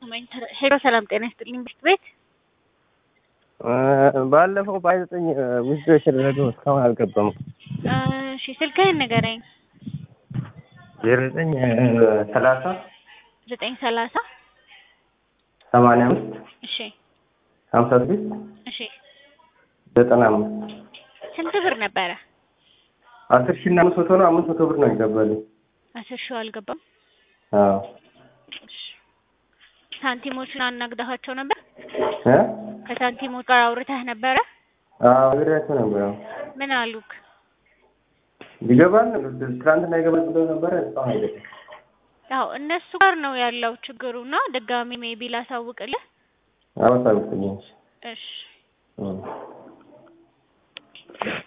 ሄሎ ሰላም ጤና ይስጥልኝ ብርት ቤት ባለፈው በሀያ ዘጠኝ ውስጥ የተደረገው እስካሁን አልገባም። እሺ ስልክህን ንገረኝ። ዜሮ ዘጠኝ ሰላሳ ዘጠኝ ሰላሳ ሰማንያ አምስት እሺ ሀምሳ ስድስት እሺ ዘጠና አምስት ስንት ብር ነበረ? አስር ሺህ እና አምስት መቶ ነው። አምስት መቶ ብር ነው ይገባልኝ። አስር ሺው አልገባም። አዎ እሺ ሳንቲሞችን አናግዳኋቸው ነበር? እ ከሳንቲሞች ጋር አውርተህ ነበረ? አዎ ነግሬያቸው ነበር። ምን አሉክ? ይገባል ትናንትና ይገባል ብለው ነበረ። እስካሁን አይገባም። ያው እነሱ ጋር ነው ያለው ችግሩና ድጋሚ ሜቢ ላሳውቅልህ። አዎ አሳውቅልኝ። እሺ እ